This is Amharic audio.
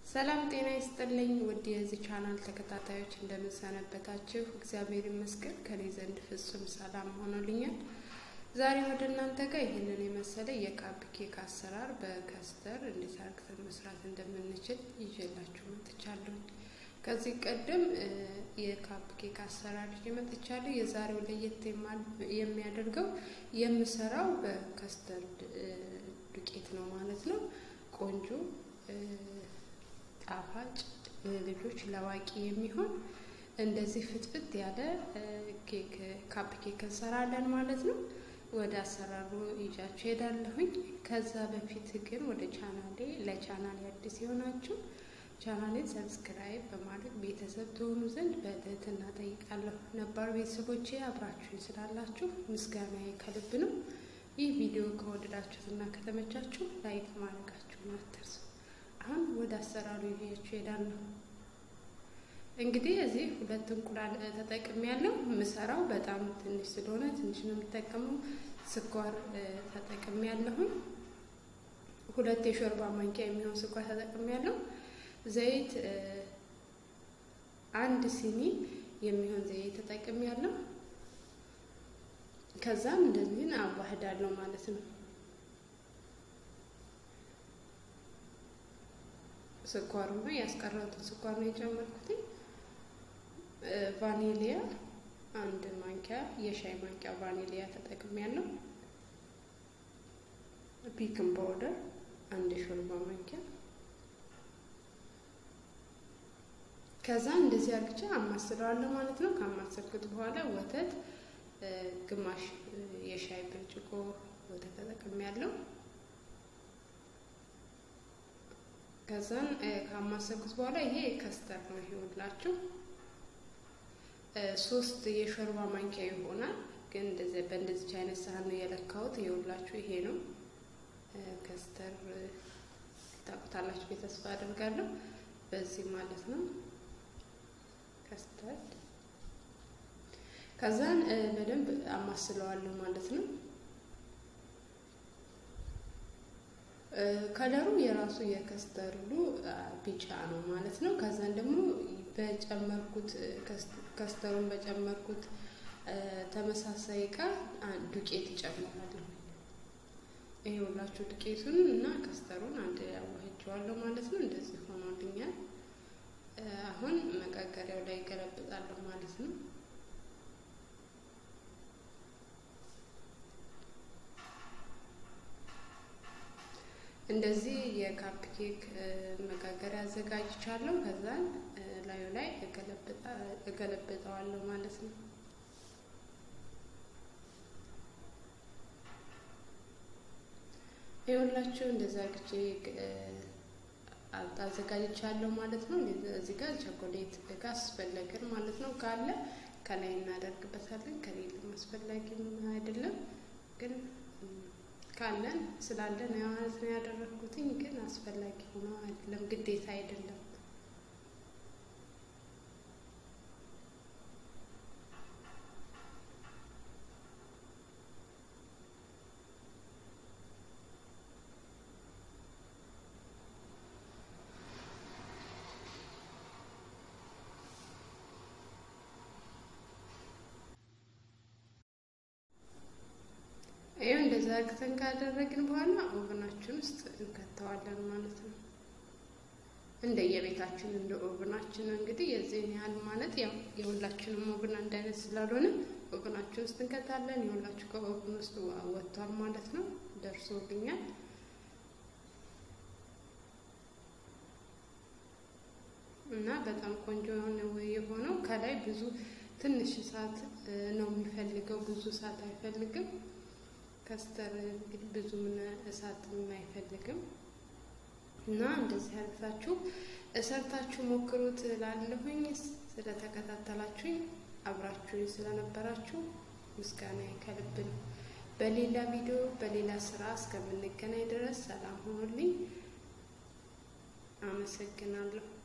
ሰላም ጤና ይስጥልኝ ውድ የዚህ ቻናል ተከታታዮች እንደምንሰነበታችሁ፣ እግዚአብሔር ይመስገን ከኔ ዘንድ ፍጹም ሰላም ሆኖልኛል። ዛሬ ወደ እናንተ ጋር ይህንን የመሰለ የካፕ ኬክ አሰራር በከስተር እንዴት አርግተን መስራት እንደምንችል ይዤላችሁ መጥቻለሁ። ከዚህ ቀደም የካፕ ኬክ አሰራር ይዤ መጥቻለሁ። የዛሬው ለየት የሚያደርገው የምሰራው በከስተርድ ዱቄት ነው ማለት ነው። ቆንጆ ጣፋጭ ልጆች ለአዋቂ የሚሆን እንደዚህ ፍትፍት ያለ ኬክ ካፕ ኬክ እንሰራለን ማለት ነው። ወደ አሰራሩ ይዣችሁ ሄዳለሁኝ። ከዛ በፊት ግን ወደ ቻናሌ ለቻናሌ አዲስ የሆናችሁ ቻናሌን ሰብስክራይብ በማድረግ ቤተሰብ ትሆኑ ዘንድ በትህትና ጠይቃለሁ። ነባር ቤተሰቦቼ አብራችሁኝ ስላላችሁ ምስጋናዬ ከልብ ነው። ይህ ቪዲዮ ከወደዳችሁትና ከተመቻችሁ ላይክ ማድረጋችሁን አትርሱ። አሁን ወደ አሰራሩ ይዤያችሁ ሄዳለሁ። እንግዲህ እዚህ ሁለት እንቁላል ተጠቅሜ ያለው የምሰራው በጣም ትንሽ ስለሆነ ትንሽ ነው የምጠቀመው። ስኳር ተጠቅሜ ያለሁኝ ሁለት የሾርባ ማንኪያ የሚሆን ስኳር ተጠቅሜ ያለው። ዘይት አንድ ሲኒ የሚሆን ዘይት ተጠቅሜ ያለው። ከዛም እንደዚህን አዋህዳለሁ ማለት ነው። ስኳሩ ነው ያስቀረቱት ስኳር ነው የጨመርኩትኝ። ቫኒሊያ አንድ ማንኪያ የሻይ ማንኪያ ቫኒሊያ ተጠቅሜያለሁ። ፒክን ፓውደር አንድ ሾርባ ማንኪያ። ከዛ እንደዚህ አርግቼ አማስለዋለሁ ማለት ነው። ካማሰልኩት በኋላ ወተት ግማሽ የሻይ ብርጭቆ ወተት ተጠቅሜያለሁ። ከዛን ካማሰልኩት በኋላ ይሄ ከስተር ነው ይኸውላችሁ፣ ሶስት የሾርባ ማንኪያ ይሆናል። ግን እንደዚህ በእንደዚች አይነት ሳህን ነው የለካሁት። ይኸውላችሁ ይሄ ነው ከስተር። ታውቁታላችሁ ብዬ ተስፋ አደርጋለሁ። በዚህ ማለት ነው ከስተር። ከዛን በደንብ አማስለዋለሁ ማለት ነው። ከለሩ የራሱ የከስተርዱ ቢጫ ነው ማለት ነው። ከዛን ደግሞ በጨመርኩት ከስተሩን በጨመርኩት ተመሳሳይ እቃ ዱቄት ይጨምራለሁ። ይሄ ሁላችሁ ዱቄቱን እና ከስተሩን አንድ ያዋህጀዋለሁ ማለት ነው። እንደዚህ ሆኖልኛል። አሁን መጋገሪያው ላይ ገለብጣለሁ ማለት ነው። እንደዚህ የካፕ ኬክ መጋገሪያ አዘጋጅቻለሁ። ከዛን ላዩ ላይ እገለብጠዋለሁ ማለት ነው። ይኸውላችሁ እንደዛ ግቼ አዘጋጅቻለሁ ማለት ነው። እዚህ ጋር ቸኮሌት ካስፈለግን ማለት ነው ካለ ከላይ እናደርግበታለን። ከሌለም አስፈላጊም አይደለም ግን ካለን ስላለን ማለት ነው ያደረግኩትኝ። ግን አስፈላጊ ሆኖ አይደለም፣ ግዴታ አይደለም። ይሄው እንደዛ አርግተን ካደረግን በኋላ ኦቨናችን ውስጥ እንከተዋለን ማለት ነው። እንደየቤታችን እንደ ኦቨናችን እንግዲህ የዚህን ያህል ማለት ያው የሁላችንም ኦቨን አንድ አይነት ስላልሆነ ኦቨናችን ውስጥ እንከታለን። የሁላችሁ ከኦቨን ውስጥ ወጥቷል ማለት ነው፣ ደርሶልኛል። እና በጣም ቆንጆ የሆነ የሆነው ከላይ ብዙ ትንሽ እሳት ነው የሚፈልገው፣ ብዙ እሳት አይፈልግም። ከስተር እንግዲህ ብዙ ምን እሳት አይፈልግም እና እንደዚህ አድርጋችሁ እሰርታችሁ ሞክሩት ላለሁኝ ስለተከታተላችሁኝ አብራችሁኝ ስለነበራችሁ ምስጋና ከልብ ነው። በሌላ ቪዲዮ በሌላ ስራ እስከምንገናኝ ድረስ ሰላም ሆኖልኝ አመሰግናለሁ።